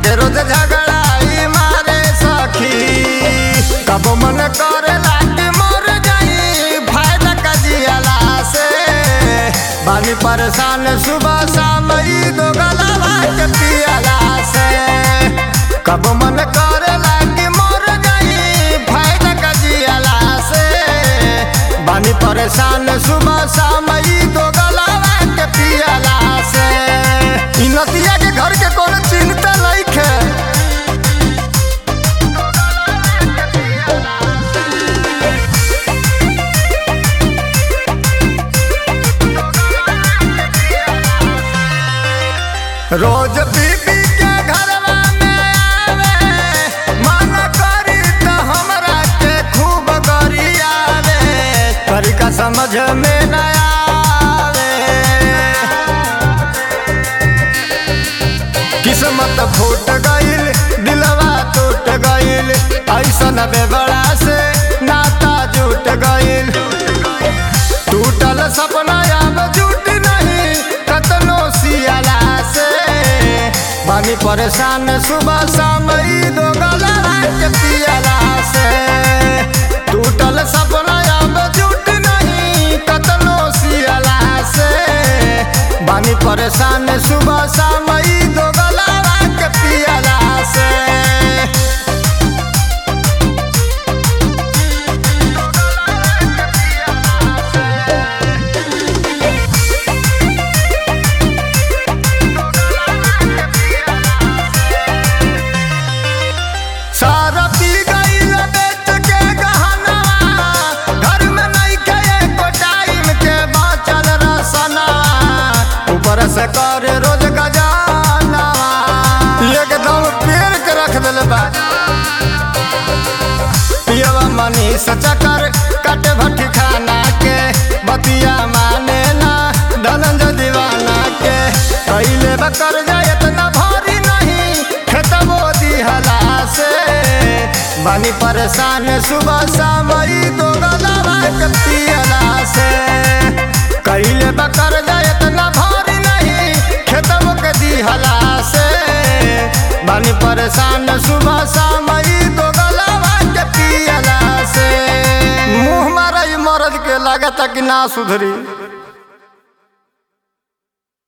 के रोज झगड़ाई मारे सखी कब मन करे लागी मर जाई फायदा कजियाला से बानी परेशान सुबह शाम ई दो गलावा के पियाला से कब मन करे लागी मर जाई फायदा कजियाला से बानी परेशान सुबह शाम ई दो गलावा के पियाला से ई नतिया के घर के कोनो चिंता नइखे रोज बीबी के घरवा में आवे मन करी त हमरा के खूब गरियावे तरीका समझ में न आवे किस्मत फूट गईल दिलवा टूट गईल ऐसन बेबड़ा से नाता जुट गईल टूटल सपना अब जुट नहीं कतनो सियाला से बानी परेशान सुबह शाम ई दो गला के पियाला से टूटल सपना अब जुट नहीं कतनो सियाला से बानी परेशान सुबह शाम ई दो गला के पियाला से सारा पी गईल बेच के गहनवा घर में नहीं के एको टाइम के बाचल रसनवा ऊपर से कर रोज गजानवा एकदम पेड़ के रख दिल बा पियवा मनीष चकर कट भट्टी खाना के बतिया माने ना धनंजय दीवाना के कैले बकर जाए इतना भारी नहीं खेतबो दिहला से बानी परेशान सुबह शाम ई दो गलावा के पियला से कैले बकर जाए इतना भारी नहीं खेतबो के दिहला से बानी परेशान सुबह शाम ई दो गलावा के पियला से मुंह मारा ई मरद के लागत कि ना सुधरी